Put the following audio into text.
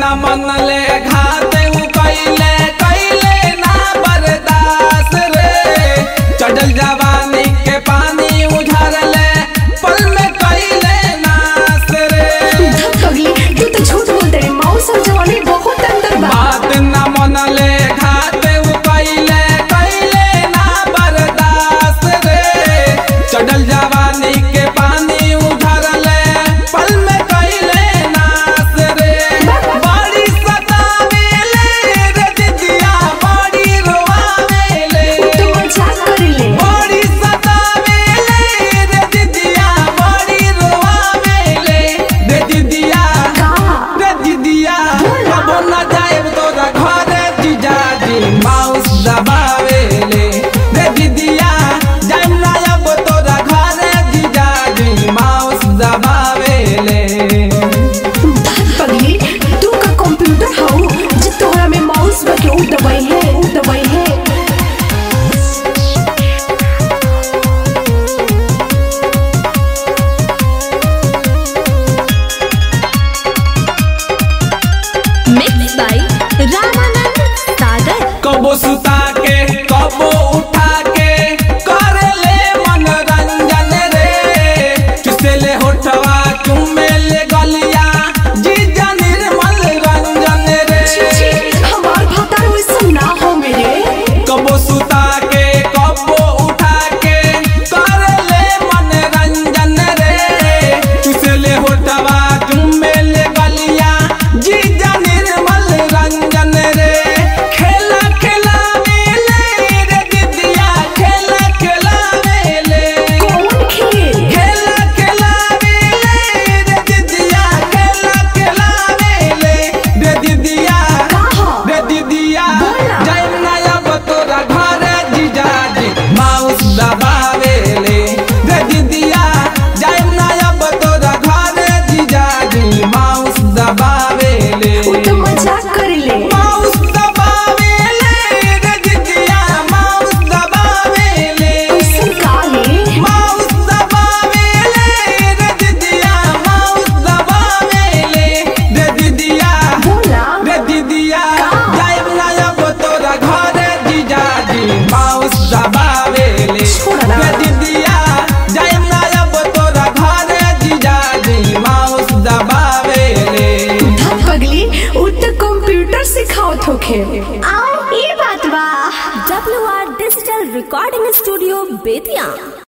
मन ले घाते उ कैले कैले ना बर्दाश्त रे चढ़ल जवानी के पानी उझरले पल में कैले नाश रे पगली तू तो झूठ बोलते रे माउस और जवानी बहुत अंतर बा बात न मन ले घाते उ कैले कैले ना बर्दाश्त रे चढ़ल जवानी के पानी उझरले पल में कैले नाश रे बड़ी सतावेले रे दिदिया बड़ी रोआवेले तू मजाक करेले बड़ी सतावेले रे दिदिया बड़ी रोआवेले रे दिदिया का रे दिदिया कबो न जाएब तोरा घरे जीजाजी माउस दबावेले रे दिदिया जाएब ना अब तोरा घरे जीजाजी माउस दबावेले पगली तू का कंप्यूटर हऊ जे तोहरा में माउस बा के उ दबाई है उ दबाई है Mixed by Ramanand Sagar. कबो सुता के कबो उठा के करेले मनोरंजन रे चुसेले होठवा चुमेले गलिया जीजा निर्मल रंजन रे छी छी हमार भतार वैसा ना हो मेरे कबो सुता के कबो उठा के करेले मनोरंजन रे चुसेले होठवा चुमेले गलिया जीजा निर्मल रंजन रे खेला खेला मेले रे दिदिया खेला खेला मेले कौन खेल खेला खेला मेले रे दिदिया खेला खेला मेले रे दिदिया कहा रे दिदिया बोला। जाइम ना अब तोरा घरे जीजाजी माउस दबावेले रे दिदिया जाइम ना अब तोरा घरे जीजाजी माउस दबावेले उ तो मजाक करेले माउस दबावेले रे दिदिया माउस दबावेले ऐसन का है माउस दबावेले रे दिदिया माउस दबावेले रे दिदिया बोला रे दिदिया का? जाइब ना अब तोरा घरे जीजाजी माउस दबावेले छोड़ ना। रे दिदिया जाइब ना अब तोरा घरे जीजाजी माउस दबावेले धत पगली उ तो कंप्यूटर सिखावत होखे आओ ये बात बा WR Digital Recording Studio Bettiah